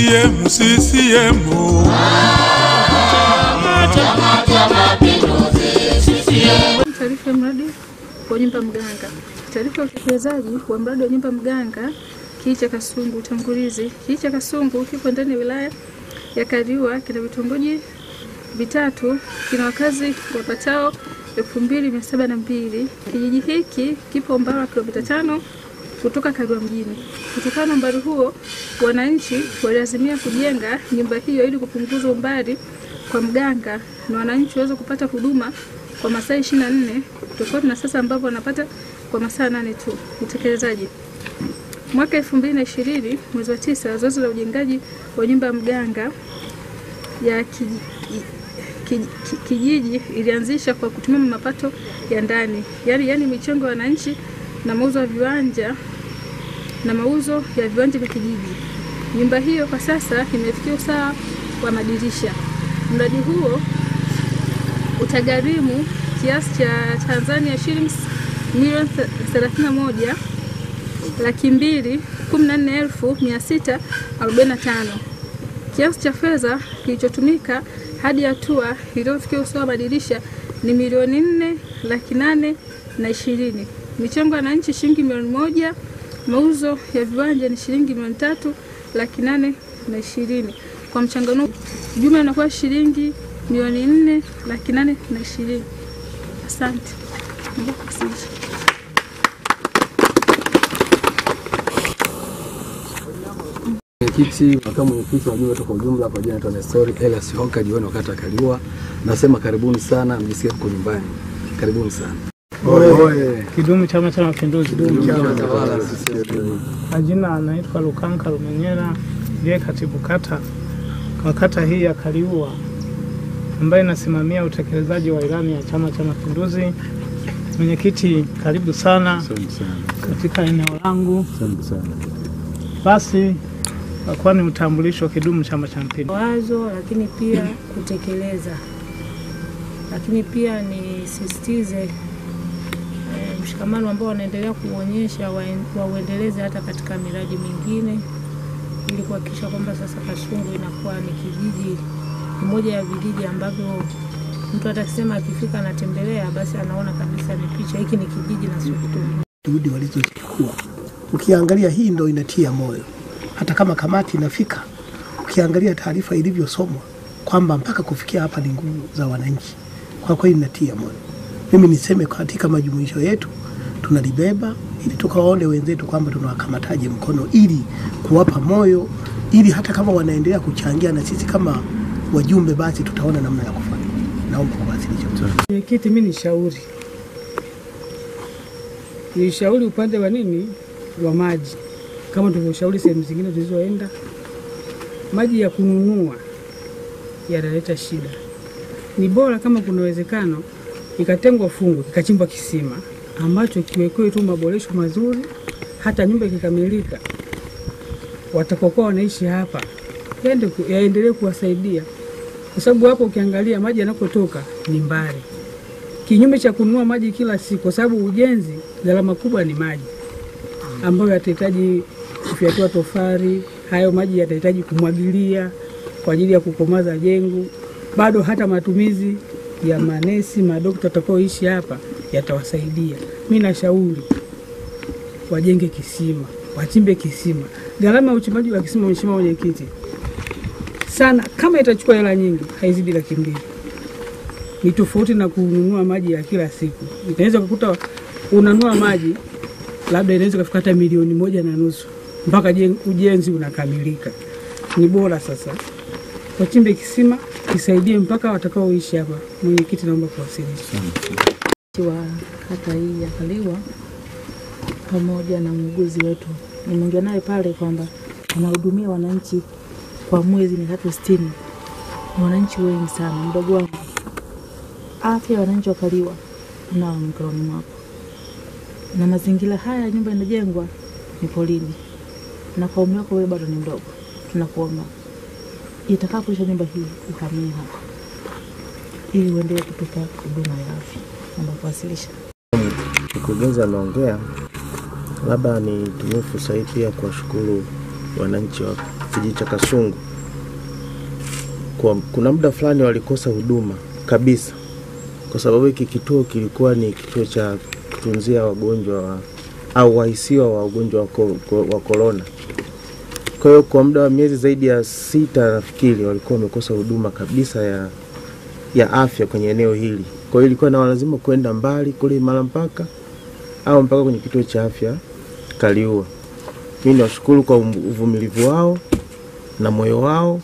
CCM, CCM. Taarifa ya mradi wa nyumba mganga. Taarifa ya utekelezaji wa mradi wa nyumba mganga kijiji cha Kasungu. Utangulizi. Kijiji cha Kasungu kipo ndani ya wilaya ya Kaliua, kina vitongoji vitatu, kina wakazi wapatao elfu mbili mia saba na mbili. Kijiji hiki kipo umbali wa kilomita tano kutoka Kaliua mjini. Kutokana na umbali huo, wananchi waliazimia kujenga nyumba hiyo ili kupunguza umbali kwa mganga na wananchi waweze kupata huduma kwa masaa 24 tofauti na sasa ambapo wanapata kwa masaa nane tu. Utekelezaji. Mwaka 2020 mwezi wa tisa, zoezi la ujengaji wa nyumba ya mganga ya kijiji, kijiji, kijiji ilianzisha kwa kutumia mapato ya ndani, yaani yaani michango ya wananchi na mauzo ya viwanja na mauzo ya viwanja vya kijiji. Nyumba hiyo kwa sasa imefikia usawa wa madirisha. Mradi huo utagharimu kiasi cha Tanzania shillings milioni 31 laki mbili kumi na nne elfu mia sita arobaini na tano. Kiasi cha fedha kilichotumika hadi hatua iliyofikia usawa wa madirisha ni milioni nne laki nane na ishirini. Michango ya wananchi shilingi milioni moja. Mauzo ya viwanja ni shilingi milioni tatu laki nane na ishirini. Kwa mchanganuo jumla inakuwa shilingi milioni nne laki nane na ishirini. Asante. Naomba kuwasilisha. Mwenyekiti, makamu mwenyekiti wa jumla kwa ujumla, kwa jina naitwa Nestori Elias Honka, diwani wa kata ya Kaliua. Nasema karibuni sana, mjisikie mko nyumbani. Karibuni sana. Oye. Kidumu Chama cha Mapinduzi. Chama tawala CCM. Majina anaitwa Lukanka Lumenyera, ndiye katibu kata kwa kata hii ya Kaliua, ambaye inasimamia utekelezaji wa ilani ya Chama cha Mapinduzi. Mwenyekiti, karibu sana Asante sana. katika eneo langu. Asante sana. Basi kwa kuwa ni utambulisho wa Kidumu Chama cha Mapinduzi. wazo lakini pia kutekeleza, lakini pia nisisitize eh, mshikamano ambao wanaendelea kuonyesha waen- wauendeleze hata katika miradi mingine ili kuhakikisha kwamba sasa Kasungu inakuwa ni kijiji, ni moja ya vijiji ambavyo mtu hata akisema akifika anatembelea, basi anaona kabisa ni picha, hiki ni kijiji na sio kitu kingine. juhudi walizochukua. Ukiangalia hii ndo inatia moyo, hata kama kamati inafika, ukiangalia taarifa ilivyosomwa kwamba mpaka kufikia hapa ni nguvu za wananchi, kwa kweli inatia moyo. Mimi niseme katika majumuisho yetu tunalibeba ili tukawaone wenzetu kwamba tunawakamataje mkono ili kuwapa moyo, ili hata kama wanaendelea kuchangia na sisi kama wajumbe, basi tutaona namna ya kufanya. Naomba kuwasilisha. Mwenyekiti, mi ni shauri nilishauri upande wa nini wa maji, kama tulivyoshauri sehemu zingine tulizoenda, maji ya kununua yanaleta shida. Ni bora kama kuna uwezekano ikatengwa fungu kikachimbwa kisima ambacho kiwekewe tu maboresho mazuri, hata nyumba ikikamilika, watakaokuwa wanaishi hapa yaende ku- yaendelee kuwasaidia, kwa sababu hapo ukiangalia maji yanakotoka ni mbali kinyume cha kununua maji kila siku, kwa sababu ujenzi gharama kubwa ni maji ambayo yatahitaji kufyatua tofari. Hayo maji yatahitaji kumwagilia kwa ajili ya kukomaza jengo. Bado hata matumizi ya manesi madokta watakaoishi hapa yatawasaidia. Mi nashauri wajenge kisima, wachimbe kisima. Gharama ya uchimbaji wa kisima, Mheshimiwa Mwenyekiti, sana kama itachukua hela nyingi, haizidi laki mbili ni tofauti na kununua maji ya kila siku. Inaweza kukuta unanunua maji labda inaweza kufika hata milioni moja na nusu mpaka jen- ujenzi unakamilika. Ni bora sasa wachimbe kisima kisaidie mpaka watakaoishi hapa. Mwenyekiti, naomba kuwasilisha. wa kata hii ya Kaliua pamoja na muuguzi wetu. Nimeongea naye pale kwamba anahudumia wananchi kwa mwezi mia tatu sitini. Ni wananchi wengi sana, mdogo wangu. Afya ya wananchi wa Kaliua unao mikononi mwako, na mazingira haya nyumba inajengwa ni polini, na kwa umri wako wewe bado ni mdogo. Tunakuomba itakapoisha nyumba hii uhamie hapa ili uendelee kutupa huduma ya afya. Naomba kuwasilisha. Mkurugenzi ameongea, labda nitumie fursa hii pia kuwashukuru wananchi wa kijiji cha Kasungu kwa, kuna muda fulani walikosa huduma kabisa, kwa sababu hiki kituo kilikuwa ni kituo cha kutunzia wagonjwa wa, au wahisiwa wa ugonjwa wa ko- ko- wa korona. Kwa hiyo kwa muda wa miezi zaidi ya sita nafikiri walikuwa wamekosa huduma kabisa ya, ya afya kwenye eneo hili. Kwa hiyo ilikuwa na lazima kwenda mbali kule mara mpaka au mpaka kwenye kituo cha afya Kaliua. Mimi nawashukuru kwa umu- uvumilivu wao na moyo wao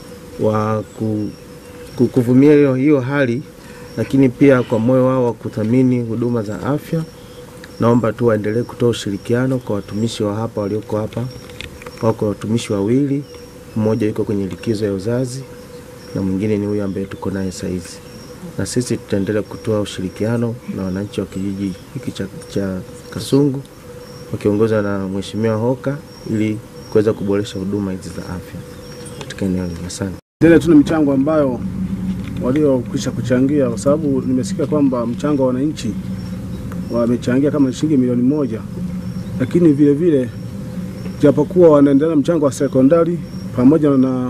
wa ku, ku, kuvumilia hiyo, hiyo hali, lakini pia kwa moyo wao wa kuthamini huduma za afya. Naomba tu waendelee kutoa ushirikiano kwa watumishi wa hapa walioko hapa. Wako watumishi wawili, mmoja yuko kwenye likizo ya uzazi na mwingine ni huyu ambaye tuko naye saizi, na sisi tutaendelea kutoa ushirikiano na wananchi wa kijiji hiki cha, cha Kasungu wakiongozwa na Mheshimiwa Hoka ili kuweza kuboresha huduma hizi za afya katika eneo hili. Asante. Endelee tu na michango ambayo waliokwisha kuchangia, kwa sababu nimesikia kwamba mchango wa wananchi wamechangia kama shilingi milioni moja, lakini vile vile japokuwa wanaendelea mchango wa sekondari pamoja na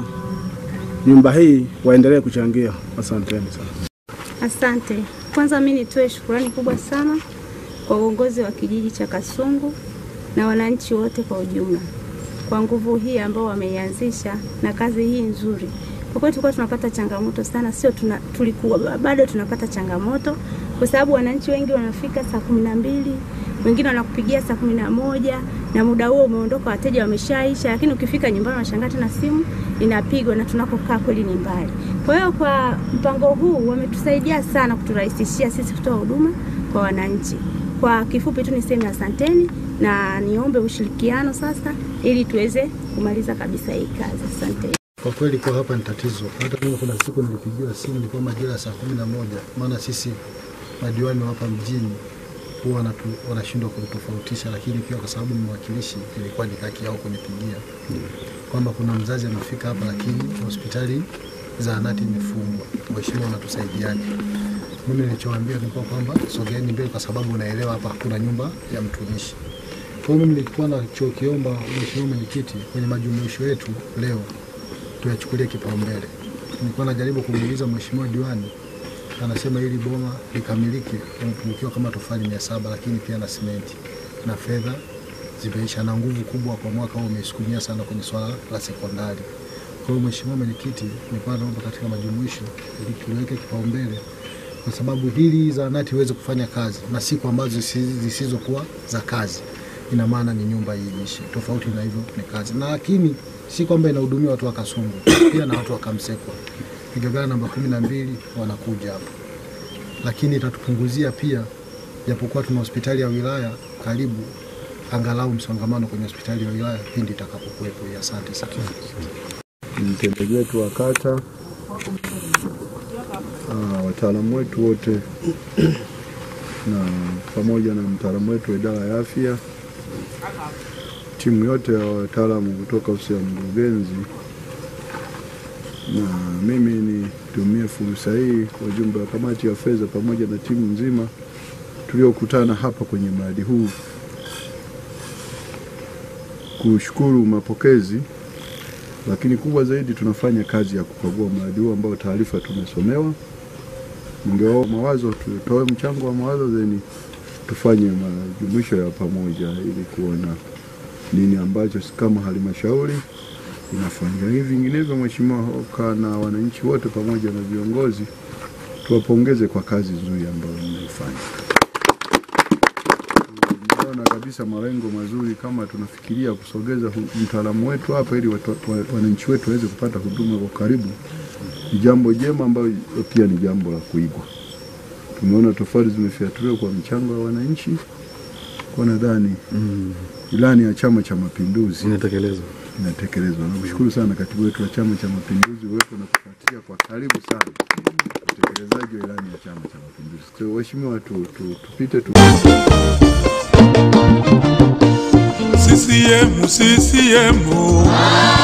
nyumba hii waendelee kuchangia. Asanteni sana. Asante. Kwanza mimi nitoe shukurani kubwa sana kwa uongozi wa kijiji cha Kasungu na wananchi wote kwa ujumla kwa nguvu hii ambao wameianzisha na kazi hii nzuri. Kwa kweli tulikuwa tunapata changamoto sana, sio tuna, tulikuwa bado tunapata changamoto kwa sababu wananchi wengi wanafika saa kumi na mbili wengine wanakupigia saa kumi na moja na muda huo umeondoka, wateja wameshaisha, lakini ukifika nyumbani unashangaa tena simu inapigwa na tunakokaa kweli ni mbali. Kwa hiyo kwa mpango huu wametusaidia sana kuturahisishia sisi kutoa huduma kwa wananchi. Kwa kifupi tu niseme asanteni na niombe ushirikiano sasa ili tuweze kumaliza kabisa hii kazi. Asante. Kwa kweli kwa hapa ni tatizo. Hata mimi kuna siku nilipigiwa simu ilikuwa majira ya saa kumi na moja maana sisi madiwani wa hapa mjini huwa wanatu- wanashindwa kutofautisha, lakini pia kwa sababu ni mwakilishi, ilikuwa ni haki yao kunipigia kwamba kuna mzazi amefika hapa, lakini hospitali zahanati imefungwa. Mheshimiwa, unatusaidiaje? Mimi nilichowaambia nilikuwa kwamba sogeeni mbele, kwa sababu unaelewa hapa hakuna nyumba ya mtumishi. Kwa hiyo mimi nilikuwa nachokiomba Mheshimiwa Mwenyekiti, kwenye majumuisho yetu leo tuyachukulie kipaumbele. Nilikuwa najaribu kumuuliza Mheshimiwa diwani, anasema ili boma likamilike umepungukiwa kama tofali mia saba lakini pia na simenti na fedha zimeisha, na nguvu kubwa kwa mwaka huu umeisukumia sana kwenye swala la sekondari. Kwa hiyo Mheshimiwa Mwenyekiti, nilikuwa naomba katika majumuisho ili tuliweke kipaumbele kwa sababu hili zahanati iweze kufanya kazi na siku ambazo zisi- zisizokuwa za kazi, ina maana ni nyumba iishi. Tofauti na hivyo ni kazi, na lakini si kwamba inahudumia watu wa Kasungu, pia na watu wa Kamsekwa. Igagala namba kumi na mbili wanakuja hapa, lakini itatupunguzia pia, japokuwa tuna hospitali ya wilaya karibu, angalau msongamano kwenye hospitali ya wilaya pindi itakapokuwepo. hii. Asante sana. mtendaji wetu wa kata, ah, wataalamu wetu wote na pamoja na mtaalamu wetu wa idara ya afya, timu yote ya wataalamu kutoka ofisi ya mkurugenzi, na mimi nitumie fursa hii kwa ujumbe wa kamati ya fedha pamoja na timu nzima tuliokutana hapa kwenye mradi huu kushukuru mapokezi lakini kubwa zaidi tunafanya kazi ya kukagua mradi huu ambao taarifa tumesomewa. Mngewao mawazo, tutoe mchango wa mawazo zeni tufanye majumuisho ya pamoja ili kuona nini ambacho kama halmashauri inafanya hivi. Vinginevyo, Mheshimiwa Hoka na wananchi wote pamoja na viongozi tuwapongeze kwa kazi nzuri ambayo mnaifanya. Tunaona kabisa malengo mazuri kama tunafikiria kusogeza hu- mtaalamu wetu hapa ili watu- wa- wananchi wetu waweze kupata huduma kwa karibu, ni jambo jema ambayo pia ni jambo la kuigwa. Tumeona tofali zimefiatuliwa kwa mchango wa wananchi, kwa nadhani ilani ya Chama cha Mapinduzi inatekelezwa inatekelezwa. Nakushukuru sana katibu wetu wa Chama cha Mapinduzi wetu na kufuatilia kwa karibu sana utekelezaji wa ilani ya Chama cha Mapinduzi. Kwa hiyo Waheshimiwa, tu, tu, tupite tu CCM, CCM.